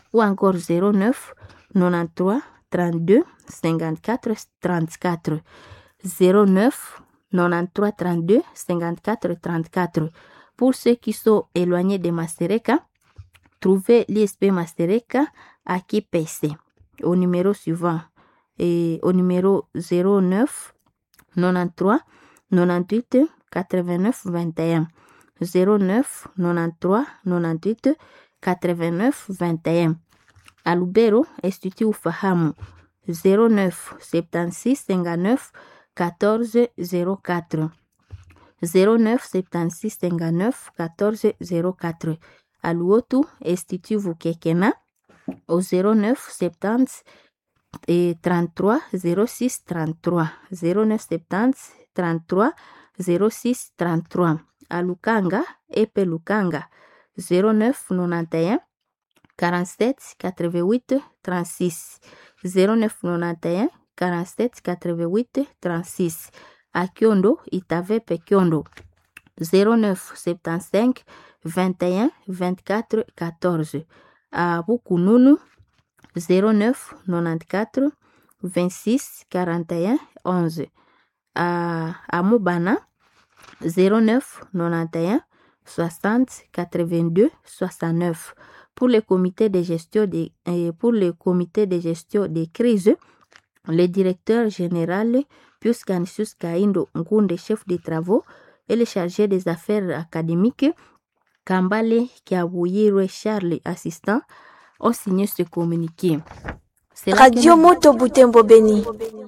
ou encore 09 93 32 54 34 09 93 32 54 34. Pour ceux qui sont éloignés de Mastereka, trouvez l'ISP Mastereka à KPC au numéro suivant et au numéro 09 93 98 89 21 09 93 98 89 21 à Lubero Institut Ufahamu 09 76 59 14 04 09 76 59 14 04 à Luotu Institut Vukekena au 09 70 et 33 06 33 09 70 33 06 33 à Lukanga Epe Lukanga 09 91 47 88 36 09 91 47 88 36 à Kyondo Itavepe Kyondo 09 75 21 24 14 à Bukununu 09 94 26 41 11 à, à Mobana 09 91 60 82 69 pour le comité de gestion des pour le comité de gestion des crises le directeur général Pius Canisius Kaindo Ngunde chef des travaux et le chargé des affaires académiques Kambale Kiabuyirwe Charles assistant ont signé ce communiqué. Radio Moto Butembo Beni.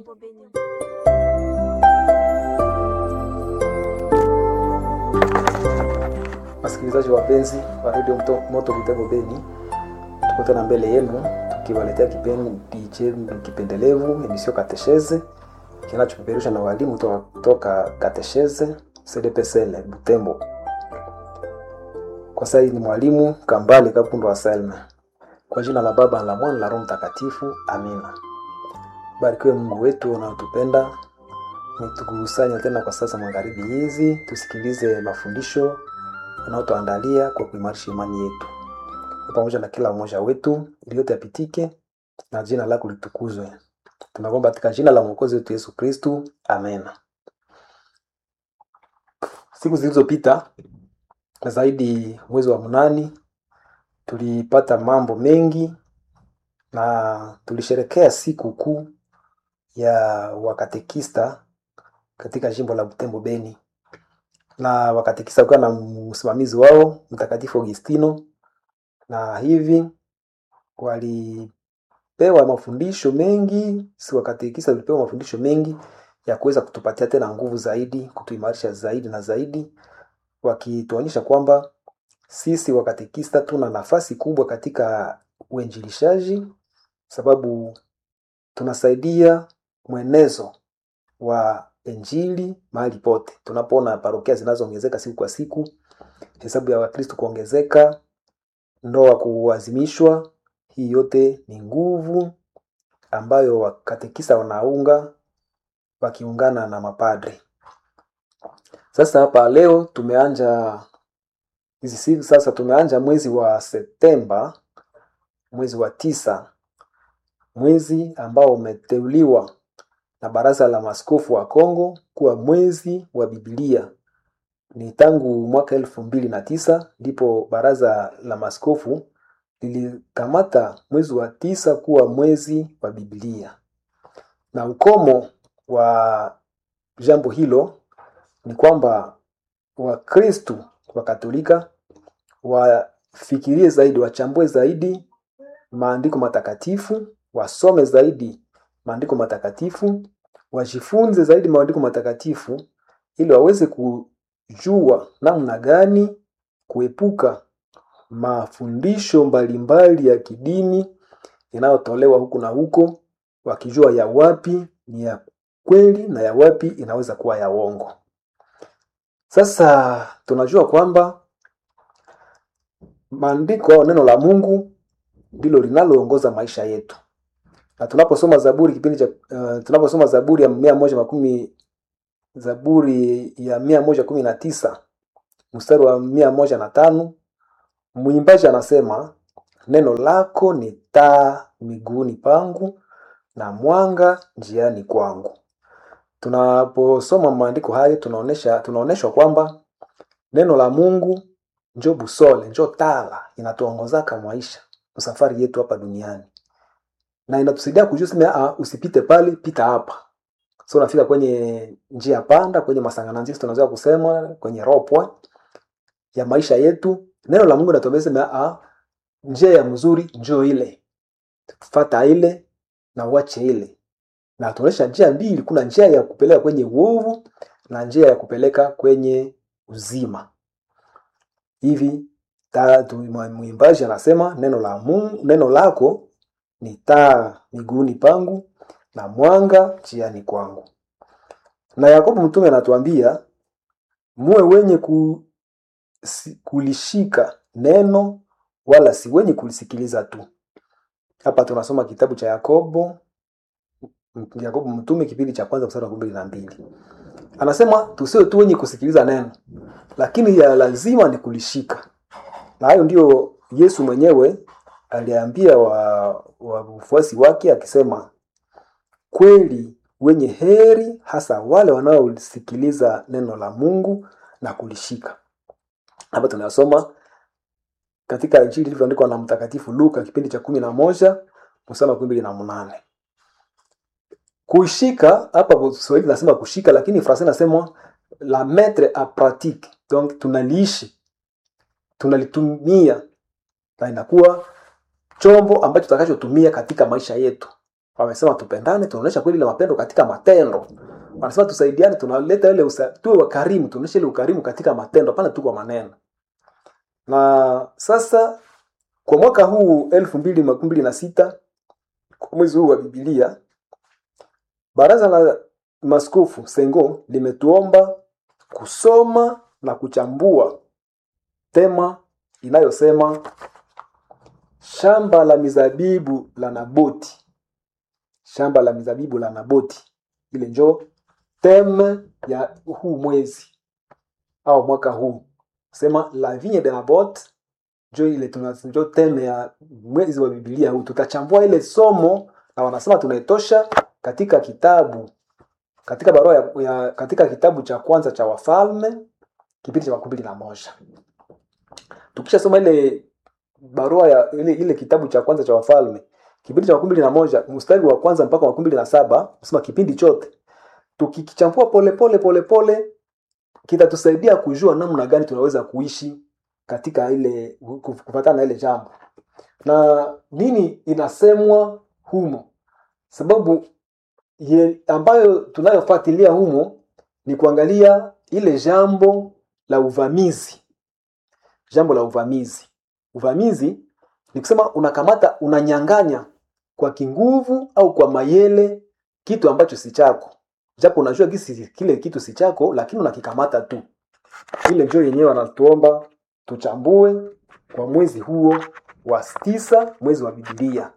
Wasikilizaji wapenzi wa Radio Moto, Moto Butembo Beni, tuko tena mbele yenu tukiwaletea kipindi chenu kipendelevu emisio Katesheze kinachopeperushwa na walimu toka, toka Katesheze CDPSL Butembo. Kwa sasa ni mwalimu Kambale Kapundo wa Selma. Kwa jina la Baba la Mwana la Roho Mtakatifu, amina. Barikiwe Mungu wetu unaotupenda, umetukusanya tena kwa sasa magharibi hizi, tusikilize mafundisho unaotuandalia kwa kuimarisha imani yetu, pamoja na kila mmoja wetu, ili yote yapitike na jina lako litukuzwe. Tunaomba katika jina la Mwokozi wetu Yesu Kristu, amena. Siku zilizopita na zaidi mwezi wa mnani tulipata mambo mengi na tulisherekea siku kuu ya wakatekista katika jimbo la Butembo Beni, na wakatekista wakiwa na msimamizi wao Mtakatifu Augustino, na hivi walipewa mafundisho mengi. Si wakatekista walipewa mafundisho mengi ya kuweza kutupatia tena nguvu zaidi, kutuimarisha zaidi na zaidi, wakituonyesha kwamba sisi wakatekista tuna nafasi kubwa katika uinjilishaji, sababu tunasaidia mwenezo wa injili mahali pote. Tunapoona parokia zinazoongezeka siku kwa siku, hesabu ya Wakristo kuongezeka, ndoa kuazimishwa, hii yote ni nguvu ambayo wakatekista wanaunga wakiungana na mapadri. Sasa hapa leo tumeanja hizi siku sasa, tumeanja mwezi wa Septemba, mwezi wa tisa, mwezi ambao umeteuliwa na Baraza la Maaskofu wa Kongo kuwa mwezi wa Biblia. Ni tangu mwaka elfu mbili na tisa ndipo Baraza la Maaskofu lilikamata mwezi wa tisa kuwa mwezi wa Biblia, na ukomo wa jambo hilo ni kwamba Wakristu wa Katolika wafikirie zaidi, wachambue zaidi maandiko matakatifu, wasome zaidi maandiko matakatifu, wajifunze zaidi maandiko matakatifu ili waweze kujua namna gani kuepuka mafundisho mbalimbali ya kidini yanayotolewa huku na huko, wakijua ya wapi ni ya kweli na ya wapi inaweza kuwa ya uongo. Sasa tunajua kwamba maandiko au neno la Mungu ndilo linaloongoza maisha yetu, na tunaposoma Zaburi kipindi cha uh, tunaposoma Zaburi ya mia moja makumi Zaburi ya mia moja kumi na tisa mstari wa mia moja na tano mwimbaji anasema neno lako ni taa miguuni pangu na mwanga njiani kwangu. Tunaposoma maandiko hayo tunaonesha tunaoneshwa kwamba neno la Mungu njo busole, njo tala inatuongozaka maisha safari yetu hapa duniani, na inatusaidia kujua sema, ah, usipite pale, pita hapa. So unafika kwenye njia panda, kwenye masangananzisi tunaweza kusema kwenye ropwa ya maisha yetu. Neno la Mungu linatuambia sema, ah, njia ya mzuri njoo ile, fata ile na uache ile, na tunaonyesha njia mbili. Kuna njia ya kupeleka kwenye uovu na njia ya kupeleka kwenye uzima. Hivi tatu, mwimbaji anasema neno la Mungu, neno lako ni taa miguuni pangu na mwanga njiani kwangu. Na Yakobo mtume anatuambia muwe wenye ku, si, kulishika neno wala si wenye kulisikiliza tu. Hapa tunasoma kitabu cha Yakobo, Yakobo mtume kipindi cha kwanza mstari wa kumi na mbili anasema tusiwe tu wenye kusikiliza neno, lakini ya lazima ni kulishika. Na hayo ndio Yesu mwenyewe aliambia wafuasi wa wake akisema, kweli wenye heri hasa wale wanaosikiliza neno la Mungu na kulishika. Hapa tunasoma katika Injili ilivyoandikwa na Mtakatifu Luka kipindi cha kumi na moja mstari wa kumi mbili na munane. Kushika hapa Kiswahili nasema kushika, lakini Fransai nasema la mettre a pratique, donc tunaliishi, tunalitumia na inakuwa chombo ambacho tutakachotumia katika maisha yetu. Wamesema tupendane, tunaonyesha kweli ile mapendo katika matendo. Wanasema tusaidiane, tunaleta ile tuwe wakarimu, tunaonyesha ile ukarimu katika matendo, hapana tu kwa maneno. Na sasa kwa mwaka huu elfu mbili makumi mbili na sita kwa mwezi huu wa Biblia, baraza la maskofu Sengo limetuomba kusoma na kuchambua tema inayosema shamba la mizabibu la Naboti, shamba la mizabibu la Naboti. Ile njo teme ya huu mwezi au mwaka huu, sema la vigne de Nabot, njo ile tunjo teme ya mwezi wa Biblia huu. Tutachambua ile somo na wanasema tunaitosha katika kitabu katika barua ya, ya katika kitabu cha kwanza cha Wafalme kipindi cha makumi mbili na moja. Tukishasoma ile barua ya ile, ile kitabu cha kwanza cha Wafalme kipindi cha makumi mbili na moja mstari wa kwanza mpaka makumi mbili na saba sema kipindi chote tukikichambua pole pole pole pole kitatusaidia kujua namna gani tunaweza kuishi katika ile kufatana na ile jambo na nini inasemwa humo, sababu ye, ambayo tunayofuatilia humo ni kuangalia ile jambo la uvamizi, jambo la uvamizi. Uvamizi ni kusema unakamata, unanyang'anya kwa kinguvu au kwa mayele kitu ambacho si chako, japo unajua kisi kile kitu si chako, lakini unakikamata tu. Ile ndio yenyewe wanatuomba tuchambue kwa mwezi huo wa tisa, mwezi wa Biblia.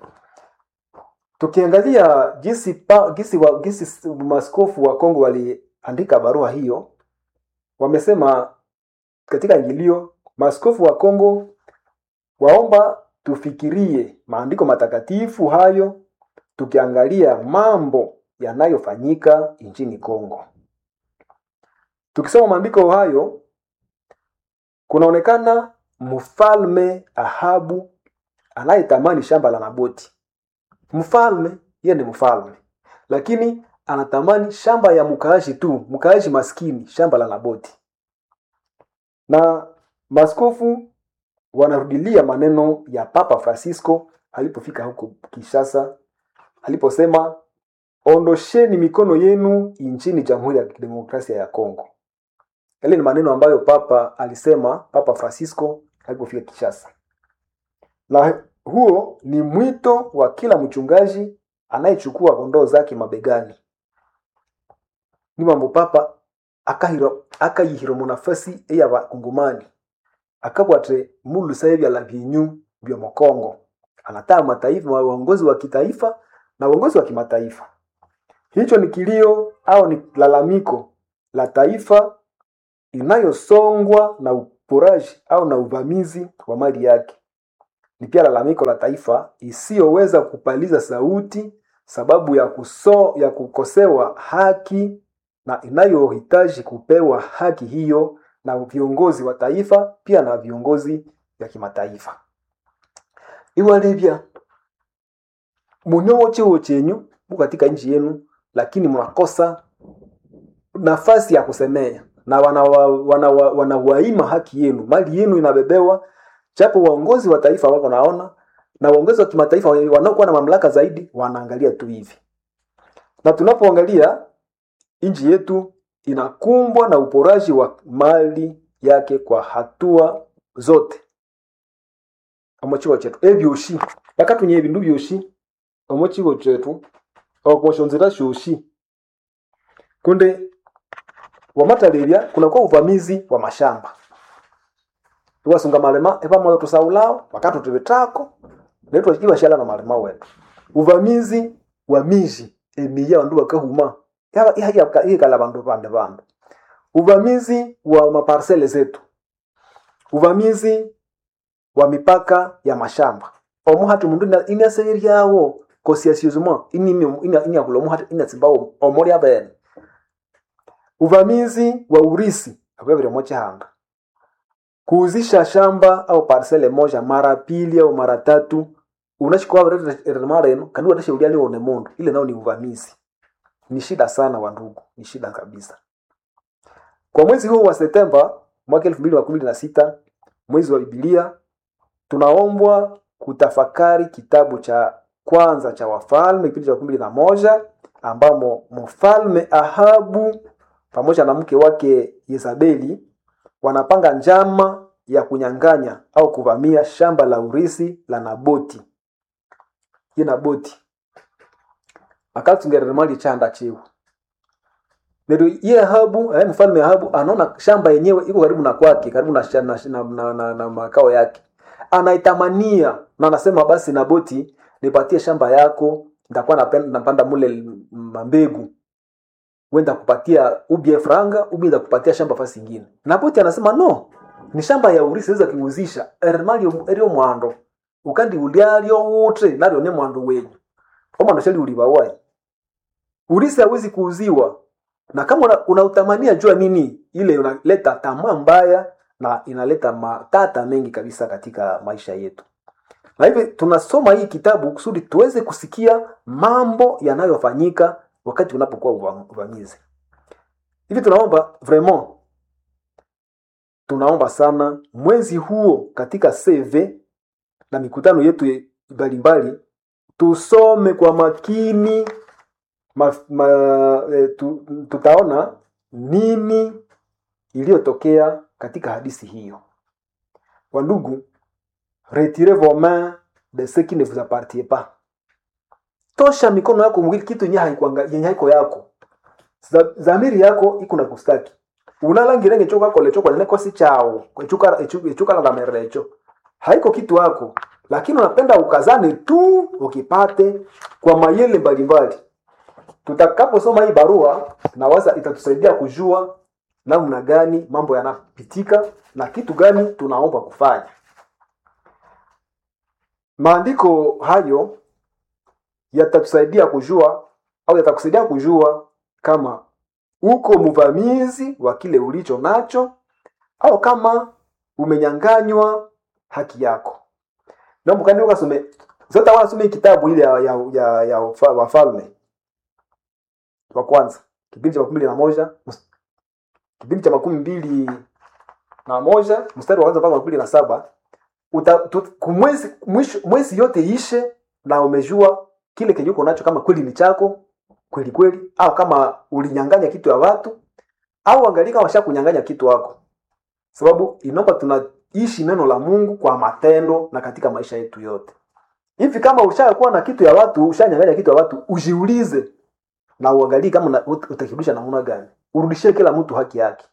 Tukiangalia jinsi pa, jinsi, wa, jinsi maskofu wa Kongo waliandika barua hiyo, wamesema katika ingilio, maskofu wa Kongo waomba tufikirie maandiko matakatifu hayo tukiangalia mambo yanayofanyika nchini Kongo. Tukisoma maandiko hayo kunaonekana mfalme Ahabu anayetamani shamba la Naboti. Mfalme yeye ni mfalme, lakini anatamani shamba ya mkaaji tu, mkaaji maskini, shamba la Naboti. Na maskofu wanarudilia maneno ya Papa Francisco alipofika huko Kinshasa, aliposema ondosheni mikono yenu nchini Jamhuri ya Kidemokrasia ya Kongo. Yale ni maneno ambayo Papa alisema, Papa Francisco alipofika Kinshasa, na huo ni mwito wa kila mchungaji anayechukua kondoo zake mabegani. Ni mambo Papa akahiro akayihiro munafasi eya bakungumani akabwatre mulusaye vya la vinyu vya Mokongo, anataa mataifa waongozi wa kitaifa na uongozi wa kimataifa. Hicho ni kilio au ni lalamiko la taifa inayosongwa na uporaji au na uvamizi wa mali yake. ni pia lalamiko la taifa isiyoweza kupaliza sauti sababu ya kuso, ya kukosewa haki na inayohitaji kupewa haki hiyo na viongozi wa taifa pia na viongozi vya kimataifa iwalevya munyowo chiwo chenyu mu katika nchi yenu lakini mnakosa nafasi ya kusemea na wanawaima wana, wana, wana haki yenu mali yenu inabebewa japo waongozi wa taifa wako naona na waongozi wa kimataifa wanaokuwa na mamlaka zaidi wanaangalia tu hivi na tunapoangalia nchi yetu inakumbwa na uporaji wa mali yake kwa hatua zote omukigo kyetu ebyoshi bakatunya ebindu byoshi omukigo kyetu okushonzera shoshi kunde wamatalebya kunakuwa uvamizi wa mashamba tuwasunga malema epamoyo tusaulao wakati tuvitako naitwa ibashala na malema wetu uvamizi wa miji emiya bandu bakahuma ihikala bandu bande bandu uvamizi wa maparsele zetu uvamizi wa mipaka ya mashamba omu hati mundu inaseiryawo kosiasiozuma inyakula omu hati inatsimbawo omuli abene uvamizi wa urisi akwevile mochihanga kuuzisha shamba au parsele moja mara pili au mara tatu unachikoaviremara eno kandi watashaulia lione mundu ile nao ni uvamizi ni shida sana wandugu ni shida kabisa kwa mwezi huu wa septemba mwaka elfu mbili na kumi na sita mwezi wa bibilia tunaombwa kutafakari kitabu cha kwanza cha wafalme kipindi cha kumi na moja ambamo mfalme ahabu pamoja na mke wake yezabeli wanapanga njama ya kunyang'anya au kuvamia shamba la urisi la naboti ye naboti akatsungerera mali chanda chiwo nero ye ahabu eh, mfalme ahabu anaona shamba yenyewe iko karibu na kwake karibu na, na, na, na, na, na makao yake anaitamania na anasema basi naboti nipatie shamba yako nitakuwa napanda mule mambegu wenda kupatia ubie franga ubi kupatia shamba fasi ingine naboti anasema no ni shamba ya urisi weza kiuzisha erimali erio mwando ukandi ulialyo wote nalyo ne mwando wenyu omwando shali ulibawai urisi hawezi kuuziwa na kama unautamania una jua nini ile unaleta tamaa mbaya na inaleta matata mengi kabisa katika maisha yetu na hivi tunasoma hii kitabu kusudi tuweze kusikia mambo yanayofanyika wakati unapokuwa uvamizi hivi tunaomba vraiment tunaomba sana mwezi huo katika cv na mikutano yetu mbalimbali tusome kwa makini ma, ma, e, tu, tutaona nini iliyotokea katika hadisi hiyo wandugu retirez vos mains de ce qui ne vous appartient pas tosha mikono yako mwili kitu yenye haiko yako zamiri yako iko na kustaki unalangire ngecho kako lecho kwa nene kosi chao echuka echuka la merecho haiko kitu yako lakini unapenda ukazane tu ukipate kwa mayele mbalimbali tutakaposoma hii barua nawaza itatusaidia kujua namna gani mambo yanapitika na kitu gani tunaomba kufanya maandiko hayo yatatusaidia kujua au yatakusaidia kujua kama uko mvamizi wa kile ulicho nacho au kama umenyanganywa haki yako naomba ukasome zote wanasome kitabu ile ya, ya, ya, ya wafalme wa kwanza kipindi cha makumi mbili na moja kipindi cha makumi mbili na moja mstari wa kwanza mpaka makumi mbili na saba uta, tu, kumwezi, mwisho, mwezi yote ishe na umejua kile kenye uko nacho kama kweli ni chako kweli kweli au kama ulinyanganya kitu ya watu au angalia kama washakunyanganya kitu wako sababu inaomba tunaishi neno la mungu kwa matendo na katika maisha yetu yote hivi kama ushakuwa na kitu ya watu ushanyanganya kitu ya watu ujiulize na uangalie kama utakirudisha namna gani urudishie kila mtu haki yake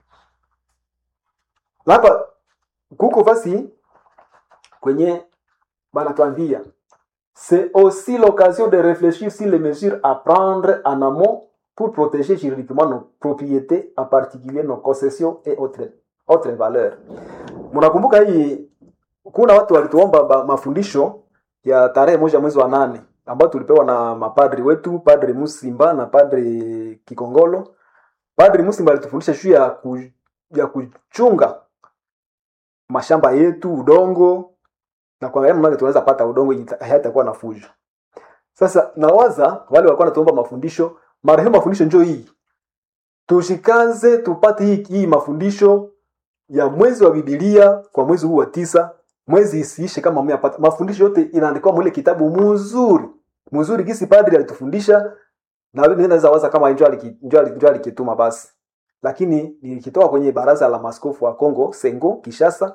hapa kuko fasi kwenye banatuambia c'est aussi l'occasion de réfléchir sur les mesures à prendre en amont pour protéger juridiquement nos propriétés, en particulier nos concessions et autres, autres valeurs. Mnakumbuka hii kuna watu walituomba ba- mafundisho ya tarehe moja mwezi wa nane ambayo tulipewa na mapadri wetu padri musimba na padri kikongolo padri musimba alitufundisha juu ya, ku, ya kuchunga mashamba yetu udongo na kuangalia namna gani tunaweza pata udongo yenye ita- hayatakuwa na fujo sasa nawaza wale walikuwa natuomba mafundisho marehemu mafundisho njo hii tushikaze tupate hii, hii mafundisho ya mwezi wa bibilia kwa mwezi huu wa tisa mwezi isiishe kama mmeyapata mafundisho yote inaandikwa mwile kitabu mzuri mzuri gisi padri alitufundisha na mimi naweza waza kama njo aliki- njo ali- njo alikituma basi lakini nilikitoka kwenye baraza la maskofu wa Kongo Sengo Kishasa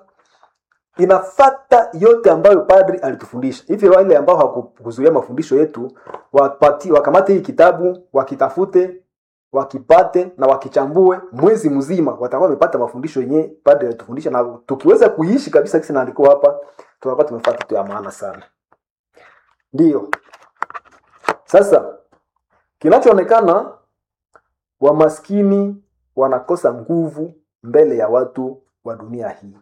inafata yote ambayo padri alitufundisha hivi wale ambao hawakuzuia mafundisho yetu wapati, wakamate hii kitabu wakitafute wakipate na wakichambue mwezi mzima watakuwa wamepata mafundisho yenyewe padri alitufundisha na tukiweza kuishi kabisa kisi naandikwa hapa tunakuwa tumepata kitu ya maana sana ndiyo sasa kinachoonekana wamaskini wanakosa nguvu mbele ya watu wa dunia hii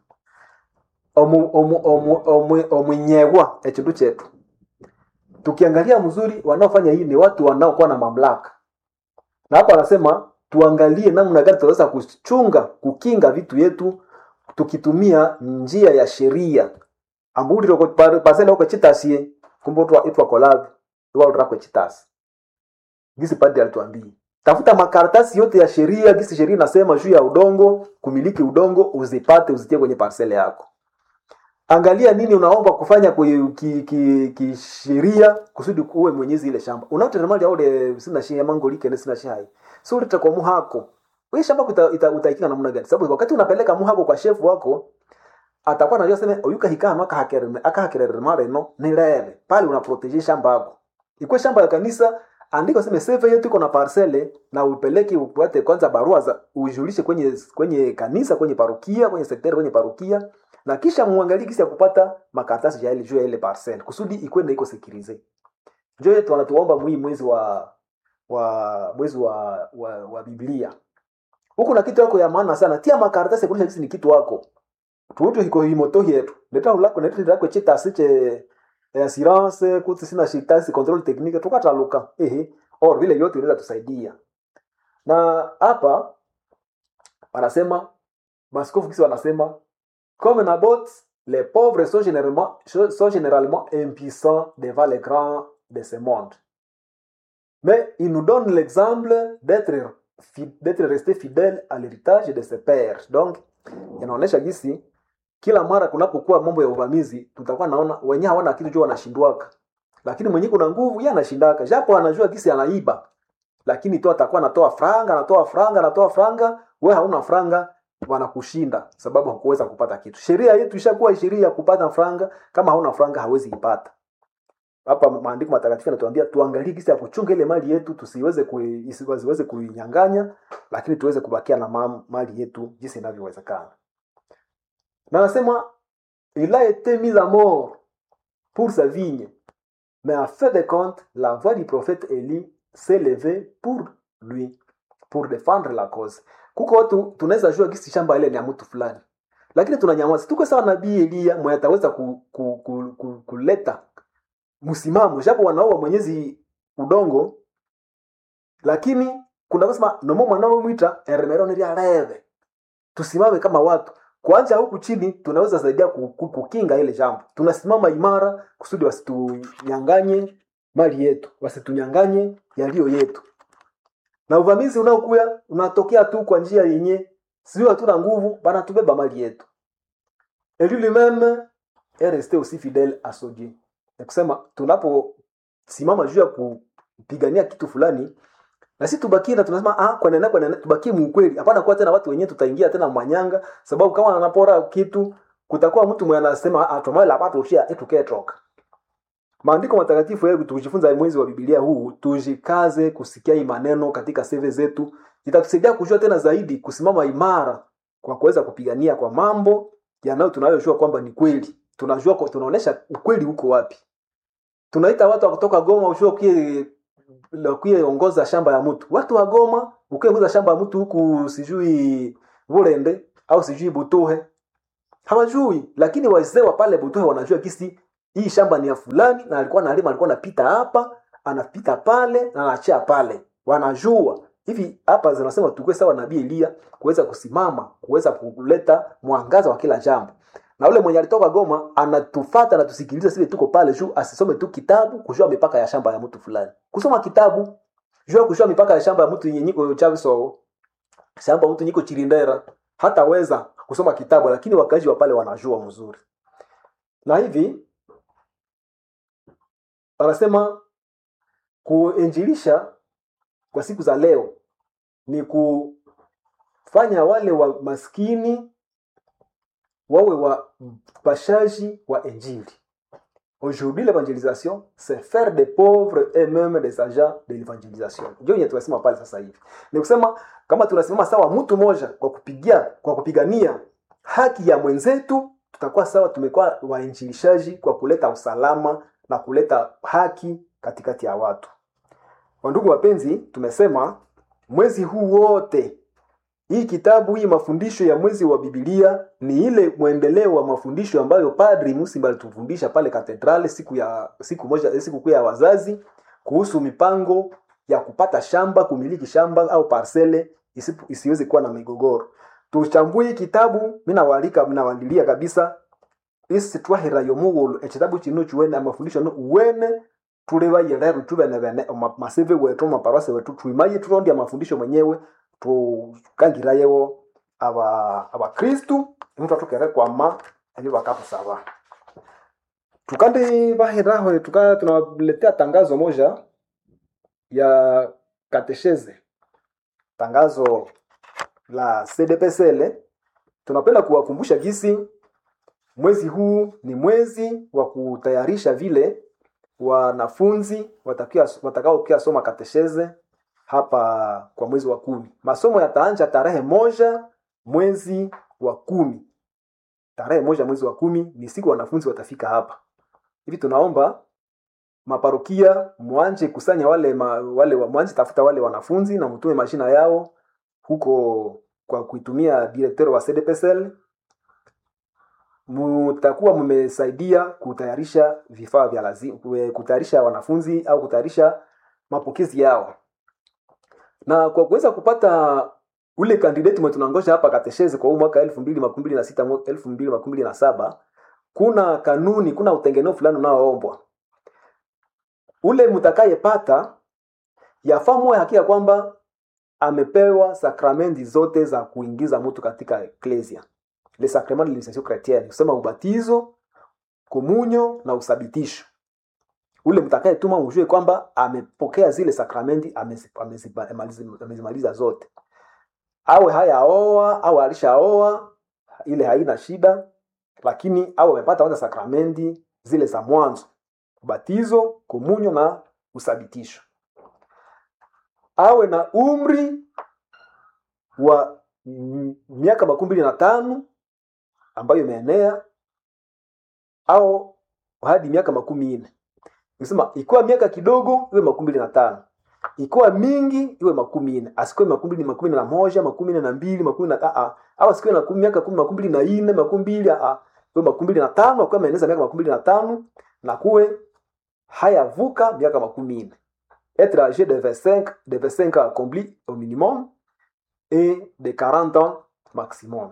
omu- omu- omu- omu- omwenyewa echindu chetu tukiangalia mzuri wanaofanya hii ni watu wanaokuwa na mamlaka na hapa anasema tuangalie namna gani tunaweza kuchunga kukinga vitu yetu tukitumia njia ya sheria ambuli pasele uko chitasie kumbe utwa itwa kolavi iwa utakwe chitasi gisi padri alituambia tafuta makaratasi yote ya sheria gisi sheria inasema juu ya udongo kumiliki udongo uzipate uzitie kwenye parsele yako angalia nini unaomba kufanya kwenye ki, ki, kisheria kusudi uwe mwenyezi ile shamba unaotetemali aule sina shi ya mango likene sina shi hai so utakuwa muhako wewe shamba uta, uta, utaikinga namna gani sababu wakati unapeleka muhako kwa shefu wako atakuwa anajua sema oyuka hikano akahakerere akahakerere mare no ni rere pale una protege shamba yako ikuwe shamba ya kanisa andika sema save yetu iko na parcele na upeleke upate kwanza barua za ujulishe kwenye kwenye kanisa kwenye parokia kwenye sekteri kwenye parokia na kisha muangalie kisi ya kupata makaratasi ya ile juu ya ile parcel kusudi ikwende iko sekirize njo yetu wanatuomba mwii mwezi wa wa mwezi wa wa, wa biblia huku na kitu yako ya maana sana tia makaratasi kuonyesha kisi ni kitu wako tuutu hiko himoto yetu leta ulako na leta lako chita siche assurance kuti sina shitasi control technique tukataluka ehe or vile yote inaweza tusaidia na hapa wanasema maskofu kisi wanasema comme Nabot, les pauvres sont généralement, sont généralement impuissants devant les grands de ce monde. Mais il nous donne l'exemple d'être fi- d'être resté fidèle à l'héritage de ses pères. Donc, inaonyesha gisi kila mara kunapokuwa mambo ya uvamizi tutakuwa naona wenyewe hawana kitu juu wanashindwaka lakini mwenyewe kuna nguvu yeye anashindaka japo anajua gisi anaiba lakini tu atakuwa anatoa franga anatoa franga anatoa franga we hauna franga wanakushinda sababu hakuweza kupata kitu sheria yetu ishakuwa sheria ya kupata franga kama hauna franga hawezi ipata hapa maandiko matakatifu yanatuambia tuangalie gisi ya kuchunga ile mali yetu tusiweze kui, isiweze kuinyang'anya lakini tuweze kubakia na ma- mali yetu jinsi inavyowezekana na anasema il a été mis à mort pour sa vigne mais en fin de compte la voix du prophète Élie s'est levée pour lui pour défendre la cause kuko watu tunaweza jua gisi shamba ile ni ya mtu fulani lakini tunanyamaza tuko sawa nabii Elia mwenye ataweza ku, ku, ku, ku, kuleta msimamo japo wanaoa mwenyezi udongo lakini kuna kusema nomo mwanao mwita eremero ni reve tusimame kama watu kwanza huku chini tunaweza saidia ku- ku- kukinga ile jambo tunasimama imara kusudi wasitunyanganye mali yetu wasitunyanganye yaliyo yetu na uvamizi unaokuya unatokea tu kwa njia yenye sio hatuna nguvu banatubeba mali yetu et lui lui-même est resté aussi fidèle à son Dieu ni kusema tunaposimama juu ya kupigania kitu fulani na sisi tubakie na tunasema ah kwa nene kwa nene tubakie muukweli hapana kuwa tena watu wenyewe tutaingia tena mwanyanga sababu kama anapora kitu kutakuwa mtu mwenye anasema ah tumai la pato ushia etuketoka maandiko matakatifu yetu tukijifunza mwezi wa Biblia huu tujikaze kusikia hii maneno katika seve zetu itatusaidia kujua tena zaidi kusimama imara kwa kuweza kupigania kwa mambo yanayo tunayojua kwamba ni kweli tunajua kwa- tunaonesha ukweli huko wapi tunaita watu wa kutoka Goma ushue kie kie ongoza shamba ya mtu watu wa Goma ukiongoza shamba ya mtu huku sijui Burende au sijui Butuhe hawajui lakini wazee wa pale butuhe wanajua kisi hii shamba ni ya fulani na alikuwa nalima alikuwa anapita hapa anapita pale na anaachia pale wanajua hivi hapa zinasema tukue sawa nabii elia kuweza kusimama kuweza kuleta mwangaza wa kila jambo na ule mwenye alitoka goma anatufata anatusikiliza sisi tuko pale juu asisome tu kitabu kujua mipaka ya shamba ya mtu fulani kusoma kitabu jua kujua mipaka ya shamba ya mtu yenye niko chaviso shamba mtu niko chirindera hataweza kusoma kitabu lakini wakazi wa pale wanajua mzuri na hivi anasema kuinjilisha kwa siku za leo ni kufanya wale wa maskini wawe wapashaji wa injili aujourd'hui l'évangélisation c'est faire des pauvres et même des agents de l'évangélisation ndio yenye tunasema pale sasa hivi ni kusema kama tunasimama sawa mtu moja kwa kupigia kwa kupigania haki ya mwenzetu tutakuwa sawa tumekuwa wainjilishaji kwa kuleta usalama na kuleta haki katikati ya watu wandugu wapenzi tumesema mwezi huu wote hii kitabu hii mafundisho ya mwezi wa bibilia ni ile mwendeleo wa mafundisho ambayo padri musimba alitufundisha pale katedrale siku ya siku moja siku kuu ya wazazi kuhusu mipango ya kupata shamba kumiliki shamba au parsele isipu- isiweze kuwa na migogoro tuchambue hii kitabu minawalika minawalilia kabisa isi twahirayo mughulu ekitabu kino kiwene amafundisho no uwene tulebaye lero tubene bene oma- maseve wetu maparwase wetu twimaye turondi amafundisho mwenyewe tukangirayewo aba abakristu mtu atukere kwama ebyo bakatusaba tukandi bahiraho tuka tunawaletea tangazo moja ya katesheze tangazo la cdpsl tunapenda kuwakumbusha gisi mwezi huu ni mwezi wa kutayarisha vile wanafunzi watakia- watakaokia soma katesheze hapa kwa mwezi wa kumi masomo yataanja tarehe moja mwezi wa kumi tarehe moja mwezi wa kumi ni siku wanafunzi watafika hapa hivi tunaomba maparokia mwanje kusanya wale ma, wale wa- mwanje tafuta wale wanafunzi na mtume mashina yao huko kwa kuitumia direkteur wa cdpsl mutakuwa mmesaidia kutayarisha vifaa vya lazima kutayarisha wanafunzi au kutayarisha mapokezi yao na kwa kuweza kupata ule kandidati mwe tunangoja hapa kateshezi kwa huu mwaka elfu mbili makumi mbili na sita elfu mbili makumi mbili na saba kuna kanuni kuna utengeneo fulani unaoombwa ule mtakayepata yafaa muwe hakika kwamba amepewa sakramenti zote za kuingiza mtu katika eklesia le sacrement de l'initiation chrétienne kusema ubatizo komunyo na usabitisho ule mtakayetuma ujue kwamba amepokea zile sakramenti amezi- amezi- amezi- amezimaliza zote awe hayaoa au alishaoa ile haina shida lakini awe amepata kwanza sakramenti zile za mwanzo ubatizo komunyo na usabitisho awe na umri wa mm, miaka makumi mbili na tano ambayo imeenea au hadi miaka makumi nne nisema ikiwa miaka kidogo iwe makumi mbili na tano ikiwa mingi iwe makumi nne asikuwe makumi mbili makumi nne na moja makumi nne na mbili makumi na aa au asikuwe na kumi- miaka kumi makumi mbili na nne makumi mbili aa iwe makumi mbili na tano akuwe ameeneza miaka makumi mbili na tano na kuwe hayavuka miaka makumi nne être âgé de 25 de 25 ans accompli au minimum et de 40 ans maximum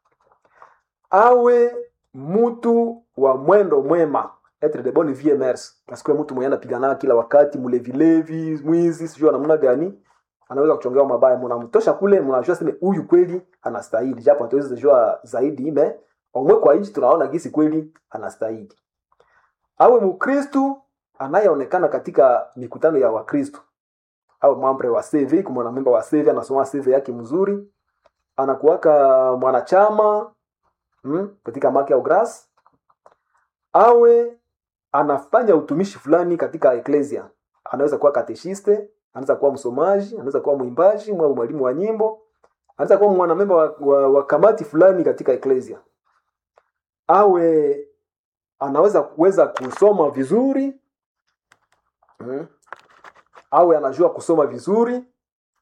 awe mtu wa mwendo mwema etre de bonne vie mers asikuwe mtu mwenye anapigana kila wakati mlevilevi mwizi sijui namna gani anaweza kuchongewa mabaya mnamtosha kule mnajua sema huyu kweli anastahili japo hatuwezi jua zaidi ime omwe kwa nchi tunaona gisi kweli anastahili awe mkristu anayeonekana katika mikutano ya wakristu awe mwambre wa CV kama mwanamemba wa CV anasoma CV yake mzuri anakuwaka mwanachama mm, katika maki au gras awe anafanya utumishi fulani katika eklesia anaweza kuwa kateshiste anaweza kuwa msomaji anaweza kuwa mwimbaji mwa mwalimu wa nyimbo anaweza kuwa mwanamemba wa, wa, wa kamati fulani katika eklesia awe anaweza kuweza kusoma vizuri mm. awe anajua kusoma vizuri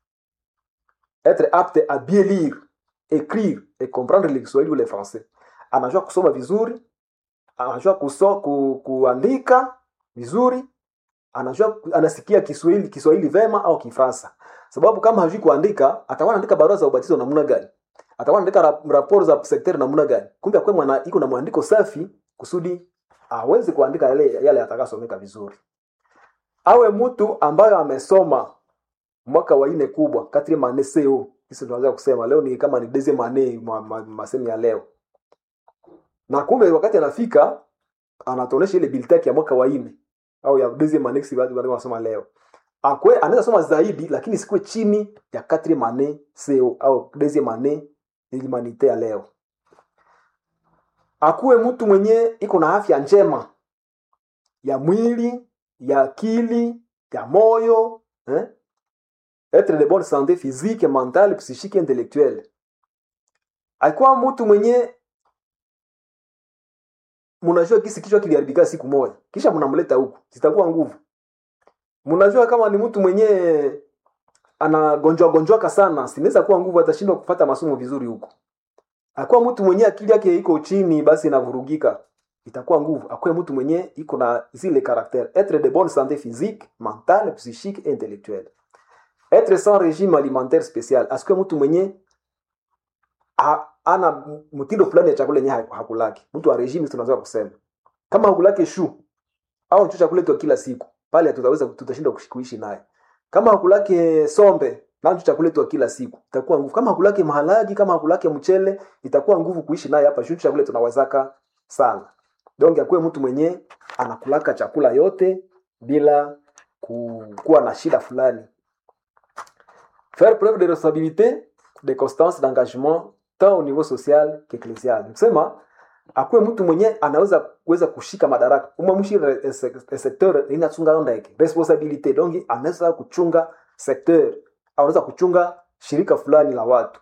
être apte à bien lire écrire et comprendre le Kiswahili ou le français anajua kusoma vizuri anajua kuso, ku, kuandika vizuri anajua anasikia kiswahili kiswahili vema au kifaransa sababu kama hajui kuandika atakuwa anaandika barua za ubatizo namna gani atakuwa anaandika rap, raporo za sekteri namna gani kumbe akwe mwana iko na mwandiko safi kusudi aweze kuandika yale yale atakasomeka vizuri awe mtu ambayo amesoma mwaka wa nne kubwa katri mane co hisi tunaweza kusema leo ni kama ni deze mane ma, ma, masemi ya leo na kumbe wakati anafika anatuonesha ile biltaki ya mwaka wa nne au ya deuxième année si watu wanasoma leo akwe anaweza soma zaidi lakini sikuwe chini ya quatrième année CO au deuxième année humanité ya leo akuwe mtu mwenye iko na afya njema ya mwili ya akili ya moyo eh? etre de bonne santé physique mentale psychique intellectuelle akuwa mtu mwenye mnajua kisi kichwa kiliharibika siku moja kisha mnamleta huku zitakuwa nguvu mnajua kama ni mtu mwenye anagonjwa gonjwaka sana sinaweza kuwa nguvu atashindwa kupata masomo vizuri huko akuwa mtu mwenye akili yake iko chini basi inavurugika itakuwa nguvu akuwe mtu mwenye iko na zile caractère être de bonne santé physique mentale psychique et intellectuelle être sans régime alimentaire spécial asikuwe mtu mwenye ha, ana mtindo fulani ya chakula yenye hakulaki mtu wa regime tunaweza kusema kama hakulaki shu au cho chakula kwa kila siku pale tutaweza tutashindwa kuishi naye kama hakulaki sombe na cho chakula kwa kila siku itakuwa nguvu kama hakulaki mahalagi kama hakulaki mchele itakuwa nguvu kuishi naye hapa shu chakula tunawezaka sana donc akuwe mtu mwenye anakulaka chakula yote bila kuwa na shida fulani faire preuve de responsabilité de constance d'engagement tant au niveau social qu'ecclésial kusema akuwe mtu mwenye anaweza kuweza kushika madaraka umamshi secteur inachunga ndeke responsabilité donc anaweza kuchunga secteur anaweza kuchunga shirika fulani la watu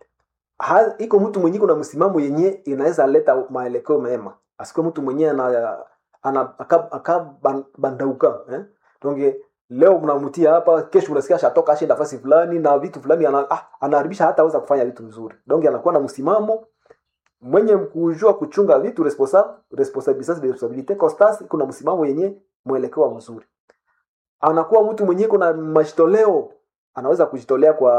ha, iko mtu mwenye kuna msimamo yenye inaweza leta maelekeo mema asikuwe mtu mwenye ana, ana akabandauka aka eh? donc leo mnamtia hapa kesho unasikia shatoka ashe nafasi fulani na vitu fulani ana, ah, anaharibisha hata aweza kufanya vitu vizuri donc anakuwa na msimamo mwenye kujua kuchunga vitu responsable responsabilité responsabilité constance kuna msimamo yenye mwelekeo mzuri anakuwa mtu mwenye kuna majitoleo anaweza kujitolea kwa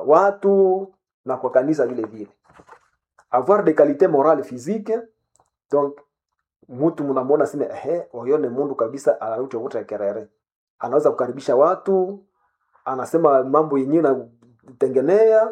watu na kwa kanisa vile vile avoir des qualités morales physiques donc mtu mnamwona sema ehe oyone mundu kabisa anauchovuta kerere anaweza kukaribisha watu anasema mambo yenyewe natengenea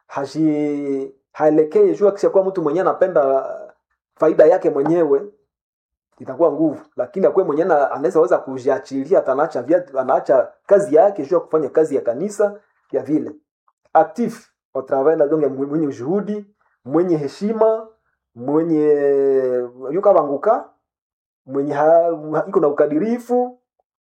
haji haelekee juu akishakuwa mtu mwenyewe anapenda faida yake mwenyewe itakuwa nguvu lakini akuwe mwenyewe anaweza weza kujiachilia anaacha anaacha kazi yake juu ya kufanya kazi ya kanisa ya vile actif au travail na donc mwenye juhudi mwenye heshima mwenye yuka banguka mwenye ha, iko na ukadirifu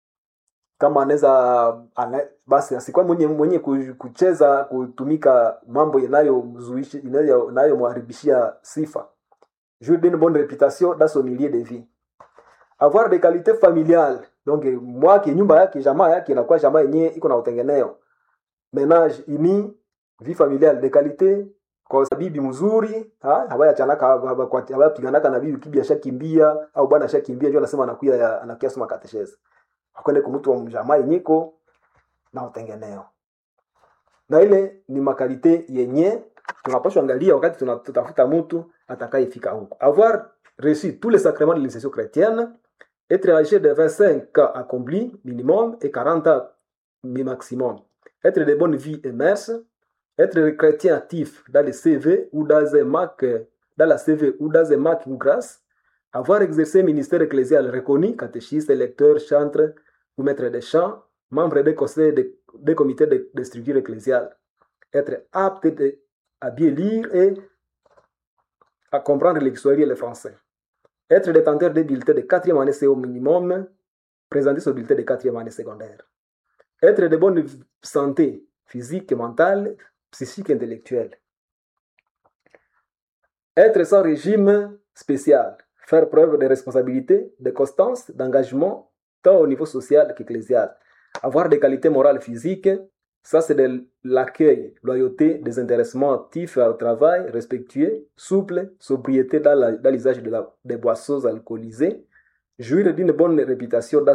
kama anaweza ana, basi asikuwa mwenye mwenye kucheza kutumika mambo yanayomzuishi inayomharibishia sifa jour d'une bonne réputation dans son milieu de vie avoir des qualités familiales donc mwake nyumba yake jamaa yake inakuwa jamaa yenyewe iko na utengeneo menage ini vie familiale de qualité kwa bibi mzuri habaya chanaka habaya piganaka na bibi kibi ashakimbia au bwana ashakimbia ndio anasema anakuya anakuya soma katesheza akwende kumtu wa mjamaa yenyeko na utengeneo na ile ni makalite yenye tunapaswa angalia wakati tunatafuta mtu atakayefika huko avoir reçu tous les sacrements de l'initiation chrétienne être âgé de 25 ans accompli minimum et 40 ans maximum être de bonne vie et mœurs être chrétien actif dans le CV ou dans un MAC dans la CV ou dans un MAC ou grâce avoir exercé un ministère ecclésial reconnu, catéchiste, lecteur, chantre ou maître de chant, membre des conseils des de comités de, de, structure ecclésiale, être apte de, à bien lire et à comprendre l'histoire et le français, être détenteur des bulletins de quatrième année c'est au minimum, présenter ce bulletin de quatrième année secondaire, être de bonne santé physique, mentale, psychique, intellectuelle, être sans régime spécial, faire preuve de responsabilité, de constance, d'engagement, tant au niveau social qu'ecclésial. Avoir des qualités morales physiques, Ça, c'est de l'accueil, loyauté, désintéressement actif au travail, respectueux, souple, sobriété dans la- dans l'usage de la- des boissons alcoolisées, jouir d'une bonne réputation dans